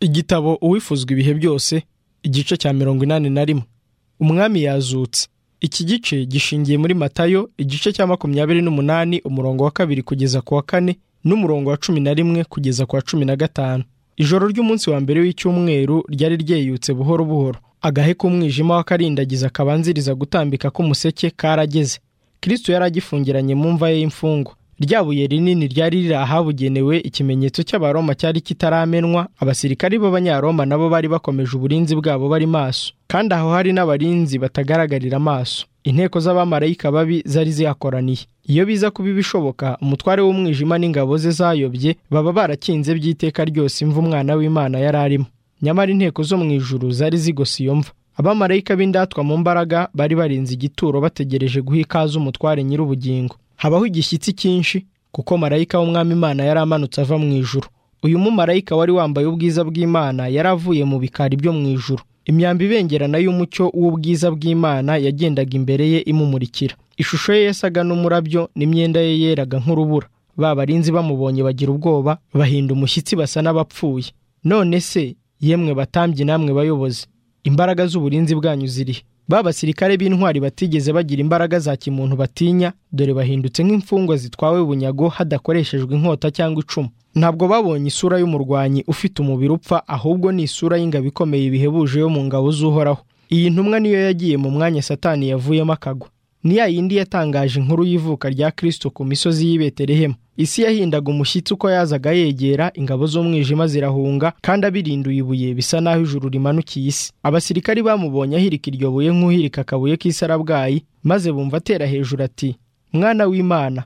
igitabo uwifuzwa ibihe byose igice cya mirongo inani na rimwe umwami yazutse iki gice gishingiye muri matayo igice cya makumyabiri n'umunani umurongo wa kabiri kugeza ku wa kane n'umurongo wa cumi na rimwe kugeza ku wa cumi na gatanu ijoro ry'umunsi wa mbere w'icyumweru ryari ryeyutse buhoro buhoro agahe k'umwijima w'akarindagiza kabanziriza gutambika k'umuseke karageze kirisito yari agifungiranye mu mva ye y'imfungwa ryabuye rinini ryari riri ahabugenewe ikimenyetso cy'abaroma cyari kitaramenwa abasirikari b'abanyaroma nabo bari bakomeje uburinzi bwabo bari maso kandi aho hari n'abarinzi batagaragarira amaso inteko z'abamarayika babi zari zihakoraniye iyo biza kuba ibishoboka umutware w'umwijima n'ingabo ze zayobye baba barakinze by'iteka ryose imva umwana w'imana yari arimo nyamara inteko zo mu ijuru zari zigose iyo mva abamarayika b'indatwa mu mbaraga bari barinze igituro bategereje guha ikaze umutware nyir'ubugingo habaho igishyitsi cyinshi kuko marayika w'umwami imana yari amanutse ava mu ijuru uyu mumarayika wari wambaye ubwiza bw'imana yari avuye mu bikari byo mu ijuru imyambi ibengerana y'umucyo w'ubwiza bw'imana yagendaga imbere ye imumurikira ishusho ye yasaga n'umurabyo n'imyenda ye yeraga nk'urubura ba barinzi bamubonye bagira ubwoba bahinda umushyitsi basa n'abapfuye none se yemwe batambye namwe bayobozi imbaraga z'uburinzi bwanyu zirihe ba basirikare b'intwari batigeze bagira imbaraga za kimuntu batinya dore bahindutse nk'imfungwa zitwawe bunyago hadakoreshejwe inkota cyangwa icumu ntabwo babonye isura y'umurwanyi ufite umubiri upfa ahubwo ni isura y'ingabo ikomeye bihebuje yo mu ngabo z'uhoraho iyi ntumwa niyo yagiye mu mwanya satani yavuyemo akagwa ni ya yindi yatangaje inkuru y'ivuka rya kirisito ku misozi y'i betelehemu isi yahindaga umushyitsi uko yazaga yegera ingabo z'umwijima zirahunga kandi abirinduye ibuye bisa n'aho ijuru rimanukiye isi abasirikari bamubonye ahirika iryo buye nk'uhirika akabuye k'isarabwayi maze bumva atera hejuru ati mwana w'imana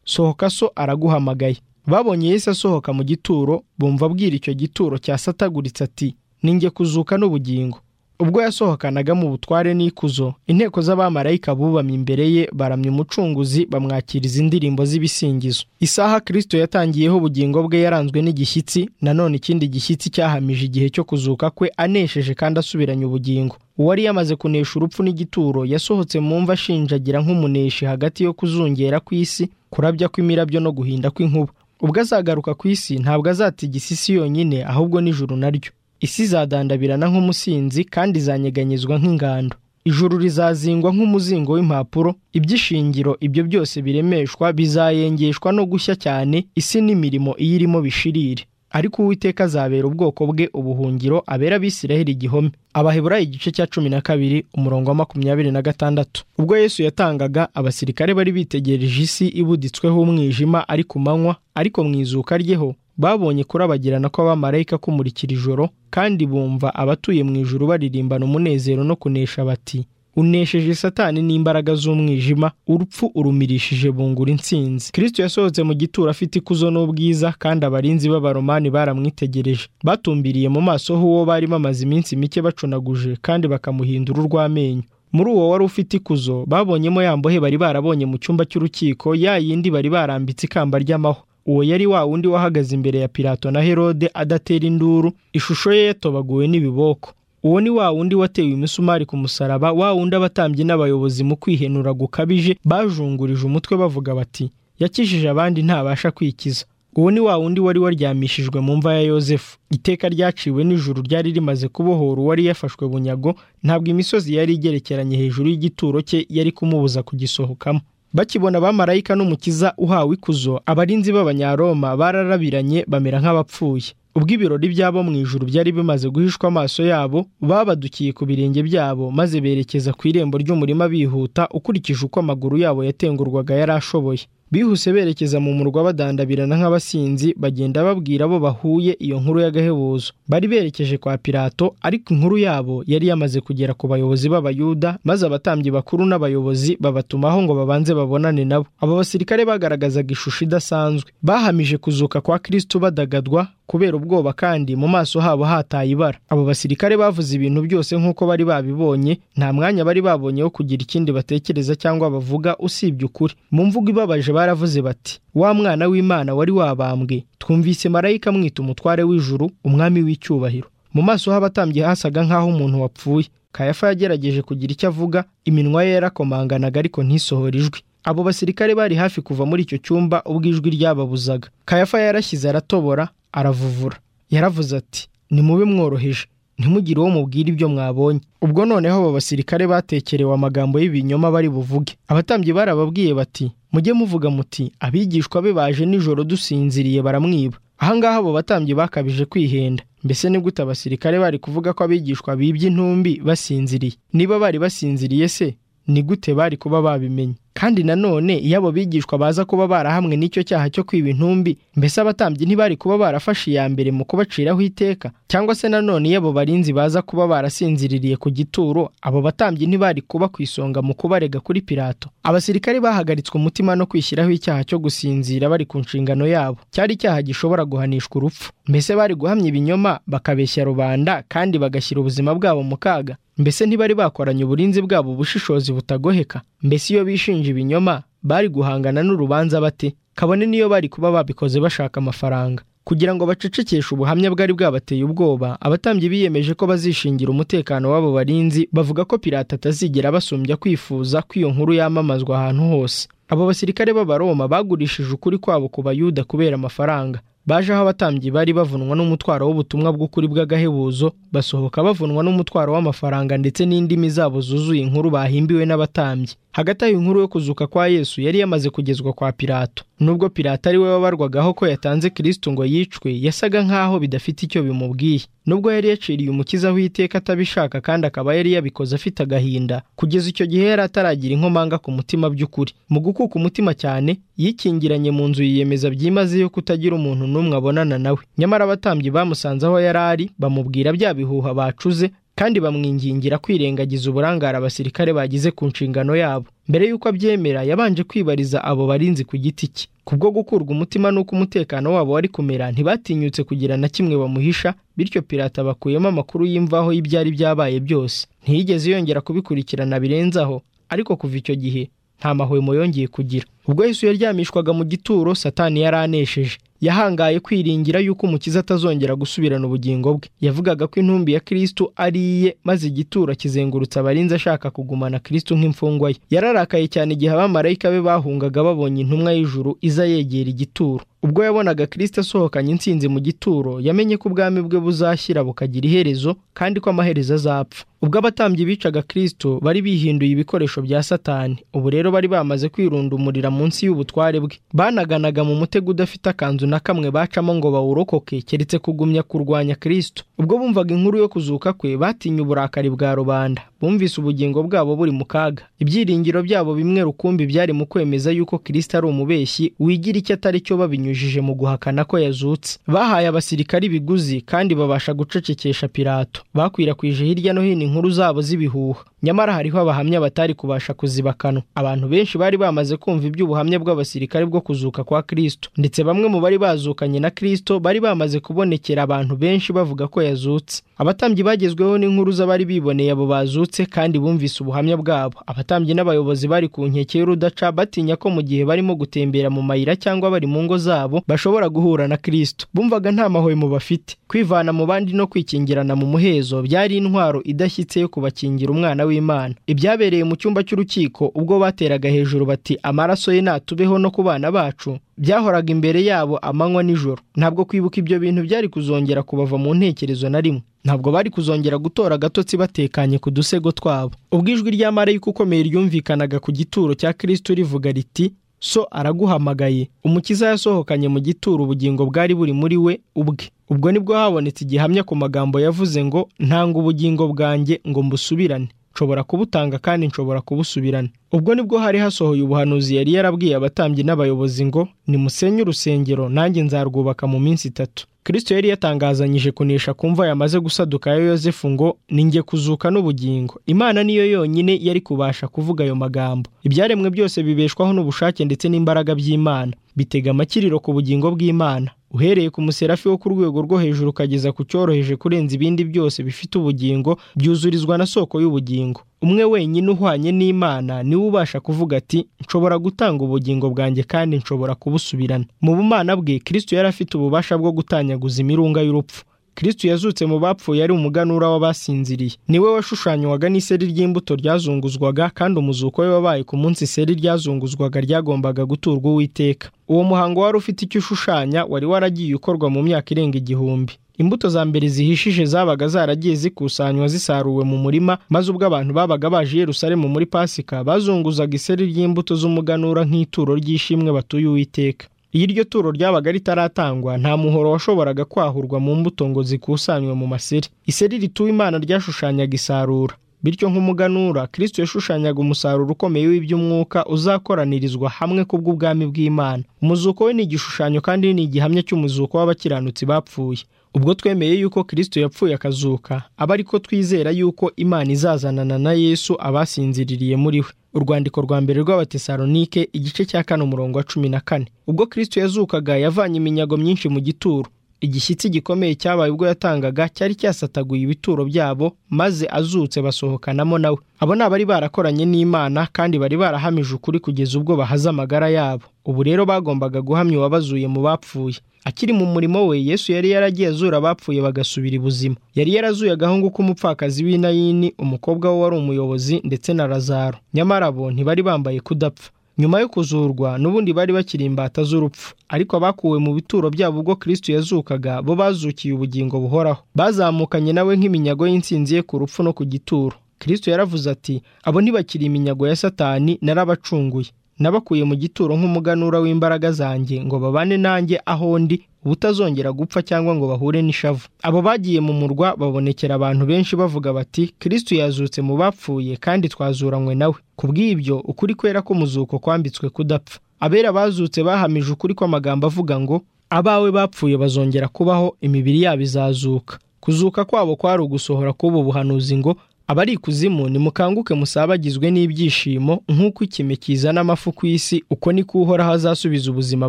sohoka so araguhamagaye babonye yesu asohoka mu gituro bumva abwira icyo gituro cyasataguritse ati ninjye kuzuka n'ubugingo ubwo yasohokanaga mu butware n'ikuzo inteko z'abamarayika bubamye imbere ye baramya umucunguzi bamwakiriza indirimbo z'ibisingizo isaha kirisito yatangiyeho ubugingo bwe yaranzwe n'igishyitsi nanone ikindi gishyitsi cyahamije igihe cyo kuzuka kwe anesheje kandi asubiranye ubugingo uwari yamaze kunesha urupfu n'igituro yasohotse mu mva ashinjagira nk'umuneshi hagati yo kuzungera kw'isi kurabya kw'imirabyo no guhinda kw'inkuba ubwo azagaruka ku isi ntabwo azatigisa isi yonyine ahubwo n'ijuru naryo isi izadandabirana nk'umusinzi kandi izanyeganyezwa nk'ingando ijuru rizazingwa nk'umuzingo w'impapuro iby'ishingiro ibyo byose biremeshwa bizayengeshwa no gushya cyane isi n'imirimo iyirimo bishirire ariko uwiteka azabera ubwoko bwe ubuhungiro abera abisiraheli igihome abaheburayo igice cya cumi na kabiri umurongo wa makumyabiri na gatandatu ubwo yesu yatangaga abasirikare bari bitegereje isi ibuditsweho umwijima ari ku manywa ariko mu izuka ryeho babonye kurabagirana kw'abamarayika kumurikira ijoro kandi bumva abatuye mu ijuru baririmbana umunezero no kunesha bati unesheje satani n'imbaraga z'umwijima urupfu urumirishije bungura intsinzi kirisito yasohotse mu gituro afite ikuzo n'ubwiza kandi abarinzi b'abaromani baramwitegereje batumbiriye mu maso h'uwo bari bamaze iminsi mike bacunaguje kandi bakamuhindura urw'amenyo muri uwo wari ufite ikuzo babonyemo yambohe bari barabonye mu cyumba cy'urukiko ya yindi bari barambitse ikamba ry'amahwa uwo yari wa wundi wahagaze imbere ya Pilato na herode adatera induru ishusho ye yatobaguwe n'ibiboko uwo ni wa wundi watewe imisumari ku musaraba wa wundi abatambyi n'abayobozi mu kwihenura gukabije bajungurije umutwe bavuga bati yakijije abandi ntabasha kwikiza uwo ni wa wundi wari waryamishijwe mu mva ya yosefu iteka ryaciwe n'ijuru ryari rimaze kubohora uwari yafashwe bunyago ntabwo imisozi yari igerekeranye hejuru y'igituro cye yari kumubuza kugisohokamo bakibona abamarayika n'umukiza uhawe ikuzo abarinzi b'abanyaroma bararabiranye bamera nk'abapfuye ubwo ibirori byabo mu ijuru byari bimaze guhishwa amaso yabo babadukiye ku birenge byabo maze berekeza ku irembo ry'umurima bihuta ukurikije uko amaguru yabo yatengurwaga yari ashoboye bihuse berekeza mu murwa badandabirana nk'abasinzi bagenda babwira abo bahuye iyo nkuru y'agahebuzo bari berekeje kwa Pilato ariko inkuru yabo yari yamaze kugera ku bayobozi b'abayuda maze abatambyi bakuru n'abayobozi babatumaho ngo babanze babonane nabo abo basirikare bagaragazaga ishusho idasanzwe bahamije kuzuka kwa Kristo badagadwa kubera ubwoba kandi mu maso habo hataye ibara abo basirikare bavuze ibintu byose nk'uko bari babibonye nta mwanya bari babonye wo kugira ikindi batekereza cyangwa bavuga usibye ukuri mu mvugo ibabaje baravuze bati wa mwana w'imana wari wabambwe twumvise marayika mwita umutware w'ijuru umwami w'icyubahiro mu maso h'abatambyi hasaga nk'aho umuntu wapfuye kayafa yagerageje kugira icyo avuga iminwa ye yarakomanganaga ariko ntisohore ijwi abo basirikare bari hafi kuva muri icyo cyumba ubwo ijwi ryababuzaga kayafa yarashyize aratobora aravuvura yaravuze ati nimube mworoheje ntimugire uwo mubwira ibyo mwabonye ubwo noneho abo basirikare batekerewe amagambo y'ibinyoma bari buvuge abatambyi barababwiye bati mujye muvuga muti abigishwa be baje nijoro dusinziriye baramwiba ahangaha abo batambyi bakabije kwihenda mbese ni gute abasirikare bari kuvuga ko abigishwa bibye intumbi basinziriye niba bari basinziriye se ni gute bari kuba babimenye kandi nanone iyo abo bigishwa baza kuba barahamwe n'icyo cyaha cyo kwiba intumbi mbese abatambyi ntibari kuba barafashe iya mbere mu kubaciraho iteka cyangwa se nanone iyo abo barinzi baza kuba barasinziririye ku gituro abo batambyi ntibari kuba ku isonga mu kubarega kuri pirato abasirikare bahagaritswe umutima no kwishyiraho icyaha cyo gusinzira bari ku nshingano yabo cyari icyaha gishobora guhanishwa urupfu mbese bari guhamya ibinyoma bakabeshya rubanda kandi bagashyira ubuzima bwabo mu kaga mbese ntibari bakoranye uburinzi bwabo ubushishozi butagoheka mbese iyo bishinja ibinyoma bari guhangana n'urubanza bate kabone niyo bari kuba babikoze bashaka amafaranga kugira ngo bacecekeshe ubuhamya bwari bwabateye ubwoba abatambyi biyemeje ko bazishingira umutekano w'abo barinzi bavuga ko pirata atazigera basumbya kwifuza ko iyo nkuru yamamazwa ahantu hose abo basirikare b'abaroma bagurishije ukuri kwabo ku bayuda kubera amafaranga baje aho abatambyi bari bavunwa n'umutwaro w'ubutumwa bw'ukuri bw'agahebuzo basohoka bavunwa n'umutwaro w'amafaranga ndetse n'indimi zabo zuzuye inkuru bahimbiwe n'abatambyi hagati aho inkuru yo kuzuka kwa yesu yari yamaze kugezwa kwa pirato nubwo pirato ari we wabarwagaho ko yatanze kirisito ngo yicwe yasaga nk'aho bidafite icyo bimubwiye nubwo yari yaciriye umukiza w'iteka atabishaka kandi akaba yari yabikoze afite agahinda kugeza icyo gihe yari ataragira inkomanga ku mutima by'ukuri mu gukuka umutima cyane yikingiranye mu nzu yiyemeza byimazeyo kutagira umuntu n'umwe abonana nawe nyamara abatambyi bamusanze aho yari ari bamubwira bya bihuha bacuze kandi bamwingingira kwirengagiza uburangare abasirikare bagize ku nshingano yabo mbere y'uko abyemera yabanje kwibariza abo barinzi ku giti cye kubwo gukurwa umutima n'uko umutekano wabo wari kumera ntibatinyutse kugira na kimwe bamuhisha bityo pirata bakuyemo amakuru y'imvaho y'ibyari byabaye byose ntiyigeze yongera kubikurikirana birenzaho ariko kuva icyo gihe nta mahwemo yongeye kugira ubwo Yesu yaryamishwaga mu gituro satani yari anesheje yahangaye kwiringira yuko umukiza atazongera gusubirana ubugingo bwe yavugaga ko intumbi ya kirisitu ari iye maze igituro akizengurutsa abarinzi ashaka kugumana kirisitu nk'imfungwa ye yararakaye cyane igihe abamarayika be bahungaga babonye intumwa y'ijuru iza yegera igituro ubwo yabonaga kirisita asohokanye insinzi mu gituro yamenye ko ubwami bwe buzashyira bukagira iherezo kandi ko amaherezo azapfa ubwo abatambyi bicaga kirisito bari bihinduye ibikoresho bya satani ubu rero bari bamaze kwirundumurira munsi y'ubutware bwe banaganaga mu mutego udafite akanzu na kamwe bacamo ngo bawurokoke keretse kugumya kurwanya kirisito ubwo bumvaga inkuru yo kuzuka kwe batinye uburakari bwa rubanda bumvise ubugingo bwabo buri mu kaga ibyiringiro byabo bimwe rukumbi byari mu kwemeza yuko kirisito ari umubeshyi wigira icyo atari cyo babinyura binyujije mu guhakana ko yazutse bahaye abasirikari ibiguzi kandi babasha gucecekesha pirato bakwirakwije hirya no hino inkuru zabo z'ibihuha nyamara hariho abahamya batari kubasha kuzibakana abantu benshi bari bamaze kumva iby'ubuhamya bw'abasirikare bwo kuzuka kwa kirisito ndetse bamwe mu bari bazukanye na kirisito bari bamaze kubonekera abantu benshi bavuga ko yazutse abatambyi bagezweho n'inkuru z'abari biboneye abo bazutse kandi bumvise ubuhamya bwabo abatambyi n'abayobozi bari ku nkeke y'urudaca batinya ko mu gihe barimo gutembera mu mayira cyangwa bari mu ngo zabo bashobora guhura na kirisito bumvaga nta mahwemo bafite kwivana mu bandi no kwikingirana mu muhezo byari intwaro idashyitse yo kubakingira umwana w'imana ibyabereye mu cyumba cy'urukiko ubwo bateraga hejuru bati amaraso ye natubeho no ku bana bacu byahoraga imbere yabo amanywa nijoro ntabwo kwibuka ibyo bintu byari kuzongera kubava mu ntekerezo na rimwe ntabwo bari kuzongera gutora agatotsi batekanye ku dusego twabo ubwo ijwi rya marayika ukomeye ryumvikanaga ku gituro cya kirisito rivuga riti so araguhamagaye umukiza yasohokanye mu gituro ubugingo bwari buri muri we ubwe ubwo nibwo habonetse igihamya ku magambo yavuze ngo ntanga ubugingo bwanjye ngo mbusubirane nshobora kubutanga kandi nshobora kubusubirana ubwo nibwo hari hasohoye ubuhanuzi yari yarabwiye abatambyi n'abayobozi ngo nimusenye urusengero nanjye nzarwubaka mu minsi itatu kirisito yari yatangazanyije kunesha kumva yamaze gusaduka ya yosefu ngo ninjye kuzuka n'ubugingo imana niyo yonyine yari kubasha kuvuga ayo magambo ibyaremwe byose bibeshwaho n'ubushake ndetse n'imbaraga by'imana bitega amakiriro ku bugingo bw'imana uhereye ku muserafi wo ku rwego rwo hejuru ukageza ku cyoroheje kurenza ibindi byose bifite ubugingo byuzurizwa na soko y'ubugingo umwe wenyine uhwanye n'imana niwe ubasha kuvuga ati nshobora gutanga ubugingo bwanjye kandi nshobora kubusubirana mu bumana bwe kirisito yari afite ububasha bwo gutanyaguza imirunga y'urupfu kirisito yazutse mu bapfuye ari umuganura w'abasinziriye niwe washushanywaga n'iseri ry'imbuto ryazunguzwaga kandi umuzuko we wabaye ku munsi iseri ryazunguzwaga ryagombaga guturwa uwiteka uwo muhango wari ufite icyo ushushanya wari waragiye ukorwa mu myaka irenga igihumbi imbuto za mbere zihishije zabaga zaragiye zikusanywa zisaruwe mu murima maze ubwo abantu babaga baje i Yerusalemu muri pasika bazunguzaga iseri ry'imbuto z'umuganura nk'ituro ry'ishimwe batuye uwiteka iyo iryo turo ryabaga ritaratangwa nta muhoro washoboraga kwahurwa mu mbuto ngo zikusanywe mu maseri iseri rituwe imana ryashushanyaga isarura bityo nk'umuganura kirisito yashushanyaga umusaruro ukomeye w'iby'umwuka uzakoranirizwa hamwe kubw'ubwami bw'imana umuzuko we ni igishushanyo kandi ni igihamya cy'umuzuko w'abakiranutsi bapfuye ubwo twemeye yuko kirisito yapfuye akazuka aba ariko twizera yuko imana izazanana na yesu abasinziririye muri we urwandiko rwa mbere rw'abatesalonike igice cya kane umurongo wa cumi na kane ubwo kirisito yazukaga yavanye iminyago myinshi mu gituro igishyitsi gikomeye cyabaye ubwo yatangaga cyari cyasataguye ibituro byabo maze azutse basohokanamo nawe abo ni abari barakoranye n'imana kandi bari barahamije ukuri kugeza ubwo bahaze amagara yabo ubu rero bagombaga guhamya uwabazuye mu bapfuye akiri mu murimo we yesu yari yaragiye azura abapfuye bagasubira ibuzima yari yarazuye agahungu k'umupfakazi w'inayini umukobwa we wari umuyobozi ndetse na razaro nyamara bo ntibari bambaye kudapfa nyuma yo kuzurwa n'ubundi bari bakiri imbata z'urupfu ariko abakuwe mu bituro byabo ubwo kirisito yazukaga bo bazukiye ubugingo buhoraho bazamukanye nawe nk'iminyago y'insinzi ye ku rupfu no ku gituro kirisito yaravuze ati abo ntibakiri iminyago ya satani narabacunguye nabakuye mu gituro nk'umuganura w'imbaraga zanjye ngo babane nanjye aho ndi ubutazongera gupfa cyangwa ngo bahure n'ishavu abo bagiye mu murwa babonekera abantu benshi bavuga bati kirisito yazutse mu bapfuye kandi twazuranywe nawe ku bw'ibyo ukuri kwera k'umuzuko kwambitswe kudapfa abera bazutse bahamije ukuri kw'amagambo avuga ngo abawe bapfuye bazongera kubaho imibiri yabo izazuka kuzuka kwabo kwari ugusohora k'ubu buhanuzi ngo abari ikuzimu nimukanguke musabagizwe n'ibyishimo nk'uko ikime kizana amafu ku isi uko niko uhoraho azasubiza ubuzima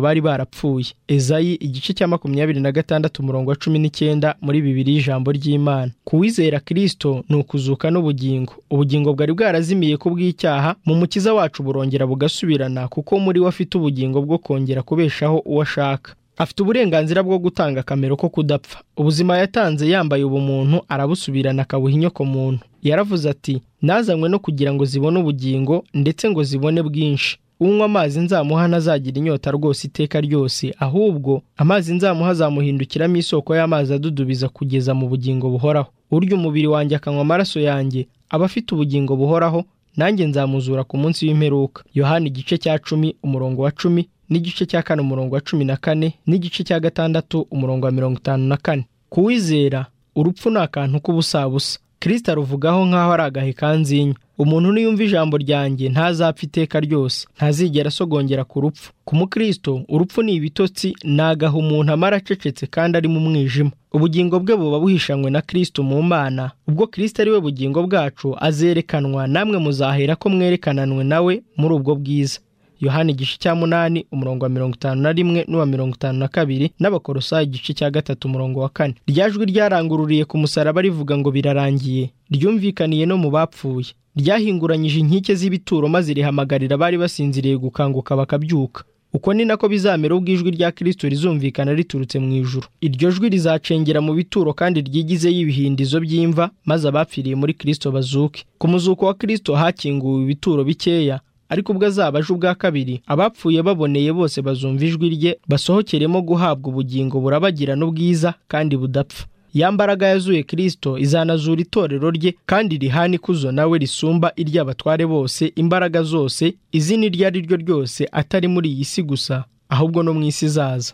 bari barapfuye ezayi igice cya makumyabiri na gatandatu umurongo wa cumi n'icyenda muri bibiri y'ijambo ry'imana ku wizera kirisito ni ukuzuka n'ubugingo ubugingo bwari bwarazimiye ku bw'icyaha mu mukiza wacu burongera bugasubirana kuko muri we afite ubugingo bwo kongera kubeshaho uwo ashaka afite uburenganzira bwo gutanga akamero ko kudapfa ubuzima yatanze yambaye ubumuntu arabusubirana akabuha inyoko muntu yaravuze ati nazanywe no kugira ngo zibone ubugingo ndetse ngo zibone bwinshi unywa amazi nzamuha ntazagira inyota rwose iteka ryose ahubwo amazi nzamuha azamuhindukiramo isoko y'amazi adudubiza kugeza mu bugingo buhoraho urya umubiri wanjye akanywa amaraso yanjye aba afite ubugingo buhoraho nanjye nzamuzura ku munsi w'imperuka yohani igice cya cumi umurongo wa cumi n'igice cya kane umurongo wa cumi na kane n'igice cya gatandatu umurongo wa mirongo itanu na kane kuwizera urupfu ni akantu k'ubusabusa kirisita aruvugaho nk'aho ari agahe kanzinya umuntu niyumva ijambo ryanjye ntazapfa iteka ryose ntazigera asogongera ku rupfu ku mukristo urupfu ni ibitotsi ni agahe umuntu amara acecetse kandi ari mu mwijima ubugingo bwe buba buhishanywe na kirisito mu mana ubwo kirisito ari we bugingo bwacu azerekanwa namwe muzahera ko mwerekananwe nawe muri ubwo bwiza yohani igice cya munani umurongo wa mirongo itanu na rimwe n'uwa mirongo itanu na kabiri n'abakorosayi igice cya gatatu umurongo wa kane rya jwi ryarangururiye ku musaraba rivuga ngo birarangiye ryumvikaniye no mu bapfuye ryahinguranyije inkike z'ibituro maze rihamagarira abari basinziriye gukanguka bakabyuka uko ni nako bizamera ubwo ijwi rya kirisito rizumvikana riturutse mu ijuru iryo jwi rizacengera mu bituro kandi ryigizeho ibihindizo by'imva maze abapfiriye muri kirisito bazuke ku muzuko wa kirisito hakinguwe ibituro bikeya ariko ubwo azaba aje ubwa kabiri abapfuye baboneye bose bazumva ijwi rye basohokeremo guhabwa ubugingo burabagirana ubwiza kandi budapfa ya mbaraga yazuye kirisito izanazura itorero rye kandi rihana ikuzo nawe risumba iry'abatware bose imbaraga zose izina iryo ari ryo ryose atari muri iyi si gusa ahubwo no mu isi izaza